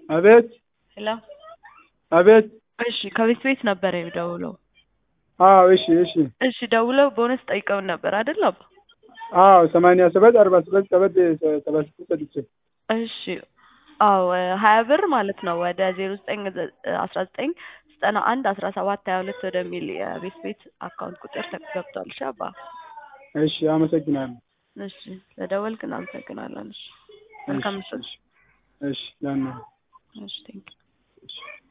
አቤት ሄሎ አቤት እሺ ከቤት ቤት ነበር የደውለው አዎ እሺ እሺ እሺ ደውለው ቦነስ ጠይቀውን ነበር አይደል አባ አዎ ሰማንያ ሰባት አርባ ሰባት ሰባት ሰባ ስድስት ሰጥቼ እሺ አዎ ሀያ ብር ማለት ነው ወደ ዜሮ ዘጠኝ አስራ ዘጠኝ ዘጠና አንድ አስራ ሰባት ሀያ ሁለት ወደሚል የቤት ቤት አካውንት ቁጥር ገብቷል እሺ አባ እሺ አመሰግናለሁ እሺ ለደወልክ እናመሰግናለን እሺ መልካም ምሽት እሺ ያን እሺ ቴንክ እሺ